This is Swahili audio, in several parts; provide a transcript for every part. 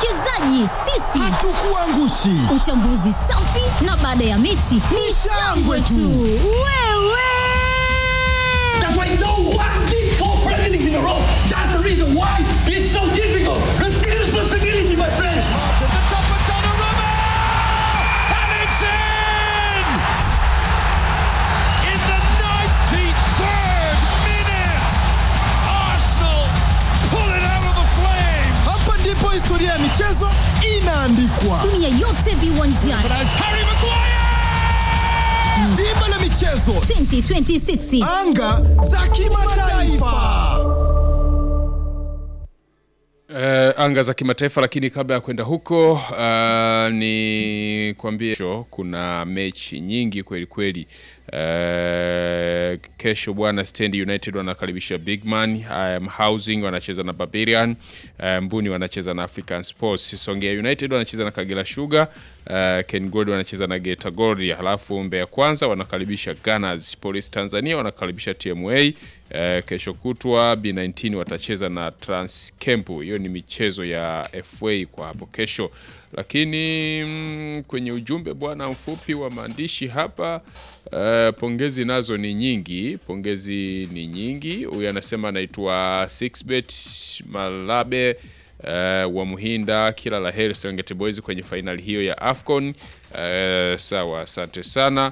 wawekezaji sisi hatukuangushi. uchambuzi safi na baada ya mechi ni shangwe tu wewe That's why no one did four Premier Leagues in a row. That's the reason why it's so difficult. Take responsibility, my friends. to the top of Donnarumma! And it's in! In the 93rd minute, Arsenal pull it out of the flames! Hapa ndipo historia ya michezo inaandikwa. dunia yote viwanjani But as Harry Maguire! Dimba la michezo, 2026 anga za kimataifa. Uh, anga za kimataifa lakini kabla ya kwenda huko uh, ni kwambie kesho kuna mechi nyingi kweli kweli. Uh, kesho bwana Stand United wanakaribisha Bigman, um, Housing wanacheza na Barbarian, uh, Mbuni wanacheza na African Sports, Songea United wanacheza na Kagera Sugar, uh, Ken Gold wanacheza na Geita Gold, halafu Mbeya Kwanza wanakaribisha Gunners, Police Tanzania wanakaribisha TMA. Uh, kesho kutwa B19 watacheza na Transcamp. Hiyo ni michezo ya FA kwa hapo kesho, lakini mm, kwenye ujumbe bwana mfupi wa maandishi hapa uh, pongezi nazo ni nyingi, pongezi ni nyingi. Huyu anasema anaitwa Sixbet Malabe uh, wa Muhinda, kila la heri Serengeti Boys kwenye fainali hiyo ya AFCON. Uh, sawa, asante sana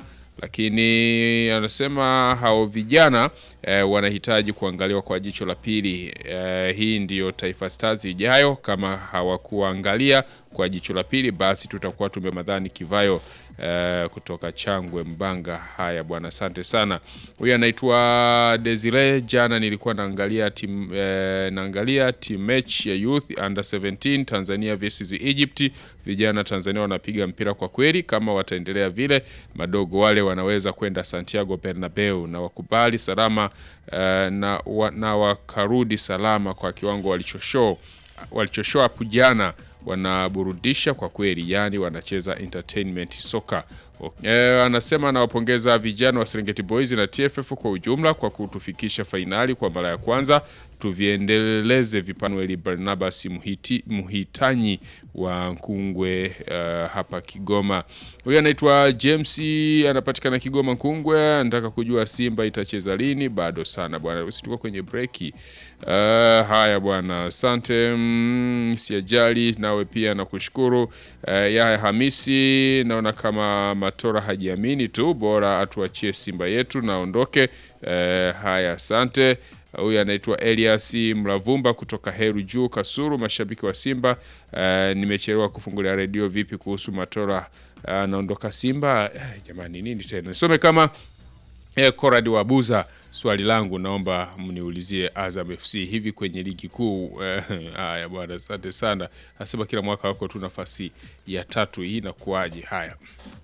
lakini anasema hao vijana eh, wanahitaji kuangaliwa kwa jicho la pili. Eh, hii ndiyo Taifa Stars ijayo. Kama hawakuangalia kwa jicho la pili, basi tutakuwa tumemadhani kivayo eh, kutoka Changwe Mbanga. Haya bwana, asante sana. Huyu anaitwa Desire. Jana nilikuwa naangalia tim, eh, naangalia team match ya youth under 17 Tanzania versus Egypt. Vijana Tanzania wanapiga mpira kwa kweli, kama wataendelea vile, madogo wale wanaweza kwenda Santiago Bernabeu na wakubali salama eh, na, wa, na wakarudi salama kwa kiwango walichoshow walichoshow hapo jana wanaburudisha kwa kweli, yani wanacheza entertainment soka. E, anasema anawapongeza vijana wa Serengeti Boys na TFF kwa ujumla kwa kutufikisha fainali kwa mara ya kwanza. Tuviendeleze vipanueli Barnabas Muhiti, Muhitanyi wa Nkungwe uh, hapa Kigoma. Huyu anaitwa James, anapatikana Kigoma Nkungwe, anataka kujua Simba itacheza lini. Bado sana bwana, usituko kwenye breki. Uh, haya bwana, asante mm, siajali nawe pia nakushukuru. Uh, Yahya Hamisi, naona kama Matora hajiamini tu, bora atuachie Simba yetu naondoke. Uh, haya asante. Huyu anaitwa Elias Mlavumba kutoka Heru Juu Kasuru, mashabiki wa Simba. Uh, nimechelewa kufungulia redio. Vipi kuhusu Matora anaondoka Simba? Eh, jamani nini tena, nisome kama Eh, Koradi wa Buza, swali langu naomba mniulizie Azam FC hivi kwenye ligi kuu. eh, Haya bwana, asante sana. Anasema kila mwaka wako tu nafasi ya tatu, hii inakuwaje? Haya.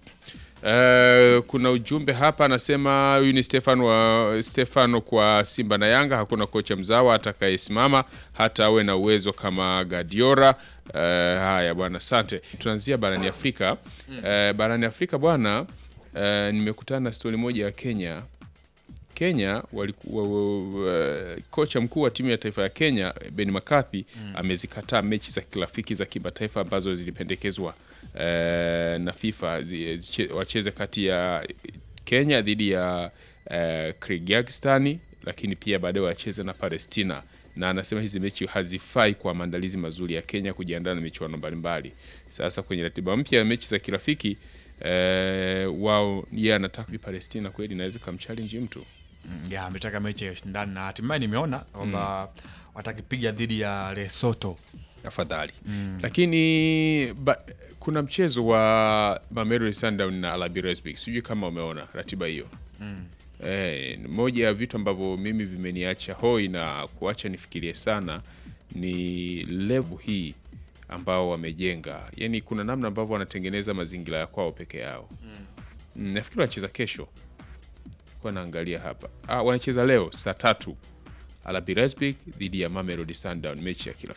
Eh, kuna ujumbe hapa anasema huyu ni Stefano wa Stefano kwa Simba na Yanga, hakuna kocha mzawa atakayesimama hata awe na uwezo kama Guardiola. Eh, haya bwana, asante. Tunaanzia barani Afrika. Eh, barani Afrika bwana, eh, nimekutana na stori moja ya Kenya. Kenya walikuwa uh, kocha mkuu wa timu ya taifa ya Kenya Ben McCarthy amezikataa mechi za kirafiki za kimataifa ambazo zilipendekezwa uh, na FIFA zi, ziche, wacheze kati ya Kenya dhidi ya uh, Kyrgyzstan, lakini pia baadaye wacheze na Palestina, na anasema hizi mechi hazifai kwa maandalizi mazuri ya Kenya kujiandaa na michuano mbalimbali. Sasa kwenye ratiba mpya ya mechi za kirafiki uh, wao yeye anataka Palestina kweli inaweza kamchallenge mtu Mm, ya ametaka mechi ya ushindani na hatimaye nimeona kwamba watakipiga dhidi ya Lesotho. afadhali lakini ba, kuna mchezo wa Mamelodi Sundowns na RB Leipzig, sijui kama umeona ratiba hiyo eh, moja ya vitu ambavyo mimi vimeniacha hoi na kuacha nifikirie sana ni level hii ambao wamejenga, yani kuna namna ambavyo wanatengeneza mazingira ya kwao peke yao mm. nafikiri wanacheza kesho kwa naangalia hapa ah, wanacheza leo saa tatu RB Leipzig dhidi ya Mamelodi Sundowns, mechi ya kirafiki